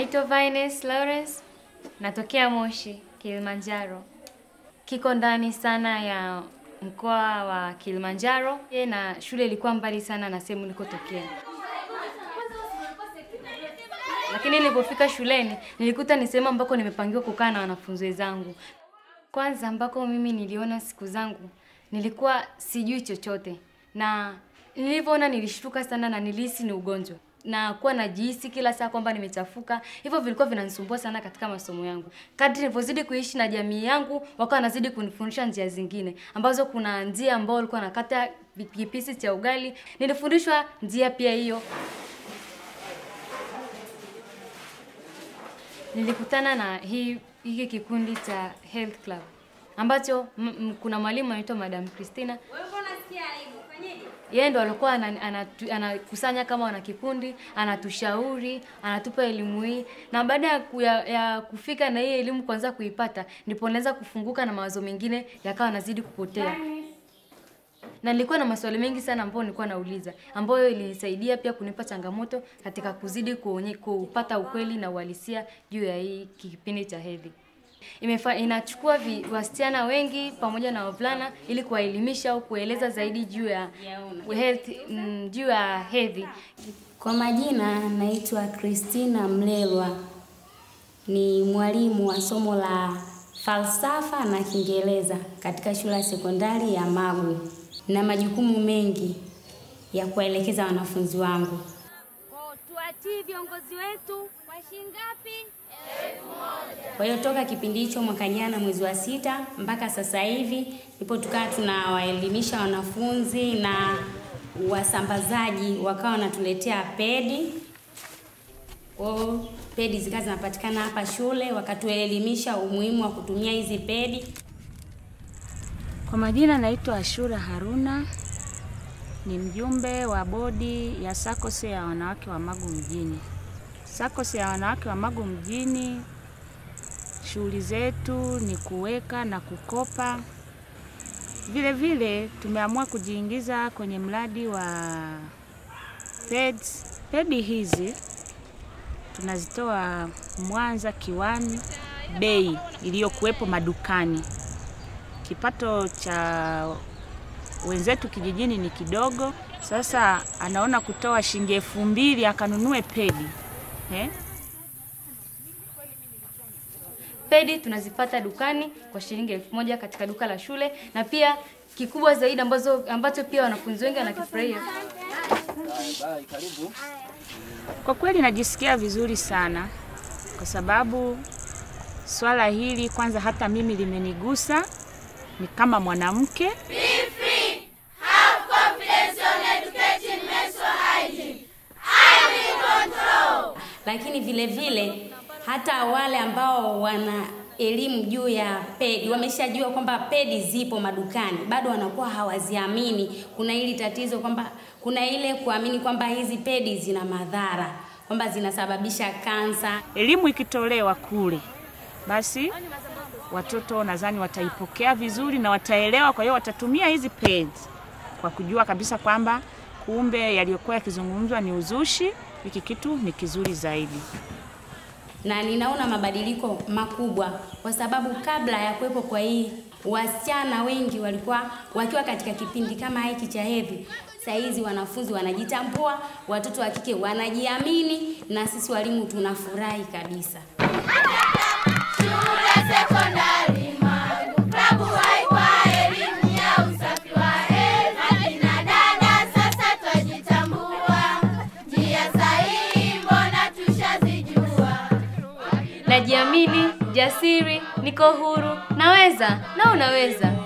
Naitwa Vines Lawrence, natokea Moshi, Kilimanjaro. Kiko ndani sana ya mkoa wa Kilimanjaro Ye, na shule ilikuwa mbali sana na sehemu nilikotokea. Lakini nilipofika shuleni nilikuta ni sehemu ambako nimepangiwa kukaa na wanafunzi wenzangu. Kwanza ambako mimi niliona siku zangu nilikuwa sijui chochote, na nilivyoona nilishtuka sana na nilihisi ni ugonjwa na kuwa najihisi kila saa kwamba nimechafuka. Hivyo vilikuwa vinanisumbua sana katika masomo yangu. Kadri nilivyozidi kuishi na jamii yangu, wakawa wanazidi kunifundisha njia zingine ambazo, kuna njia ambao walikuwa nakata kipisi cha ugali, nilifundishwa njia pia hiyo. Nilikutana na hii hiki kikundi cha Health Club ambacho m, m, kuna mwalimu anaitwa Madam Christina. Yeye ndo alikuwa ana- anatu- anakusanya kama wana kikundi, anatushauri, anatupa elimu hii, na baada ya, ku- ya, ya kufika na hii elimu kwanza kuipata, ndipo naweza kufunguka na mawazo mengine yakawa nazidi kupotea na nilikuwa na maswali mengi sana ambayo nilikuwa nauliza ambayo ilinisaidia pia kunipa changamoto katika kuzidi kuonye, kupata ukweli na uhalisia juu ya hii kipindi cha hedhi. Imefa, inachukua vi, wasichana wengi pamoja na wavulana ili kuwaelimisha au kueleza zaidi juu ya health, mm, juu ya hedhi. Kwa majina naitwa Christina Mlelwa, ni mwalimu wa somo la falsafa na Kiingereza katika shule ya sekondari ya Magu, na majukumu mengi ya kuwaelekeza wanafunzi wangu. Tuwatii viongozi wetu kwa shilingi ngapi? Kwa hiyo toka kipindi hicho mwaka jana mwezi wa sita mpaka sasa hivi ndipo tukawa tunawaelimisha wanafunzi na wasambazaji wakawa wanatuletea pedi. Kwa hiyo pedi zikawa zinapatikana hapa shule, wakatuelimisha umuhimu wa kutumia hizi pedi. Kwa majina naitwa Ashura Haruna, ni mjumbe wa bodi ya SACCOS ya wanawake wa Magu mjini. SACCOS ya wanawake wa Magu mjini, shughuli zetu ni kuweka na kukopa. Vile vile tumeamua kujiingiza kwenye mradi wa peds. Pedi hizi tunazitoa Mwanza kiwani, bei iliyokuwepo madukani kipato cha wenzetu kijijini ni kidogo. Sasa anaona kutoa shilingi elfu mbili akanunue pedi eh? Pedi tunazipata dukani kwa shilingi elfu moja katika duka la shule, na pia kikubwa zaidi ambazo ambacho pia wanafunzi wengi wanakifurahia Kwa kweli najisikia vizuri sana kwa sababu swala hili kwanza hata mimi limenigusa, ni kama mwanamke lakini vile vile hata wale ambao wana elimu juu ya pedi wameshajua kwamba pedi zipo madukani, bado wanakuwa hawaziamini. Kuna hili tatizo kwamba kuna ile kuamini kwamba hizi pedi zina madhara, kwamba zinasababisha kansa. elimu ikitolewa kule, basi watoto nadhani wataipokea vizuri na wataelewa. Kwa hiyo watatumia hizi pads kwa kujua kabisa kwamba kumbe yaliyokuwa yakizungumzwa ni uzushi, hiki kitu ni kizuri zaidi. na ninaona mabadiliko makubwa kwa sababu kabla ya kuwepo kwa hii, wasichana wengi walikuwa wakiwa katika kipindi kama hiki cha hedhi. Saa hizi wanafunzi wanajitambua, watoto wa kike wanajiamini, na sisi walimu tunafurahi kabisa. Shule sekondari Magu, klabu haikwa elimu ya usafi wa hedhi. Akina dada sasa twajitambua, njia sahihi mbona tushazijua. najiamini, jasiri, niko huru, naweza na unaweza.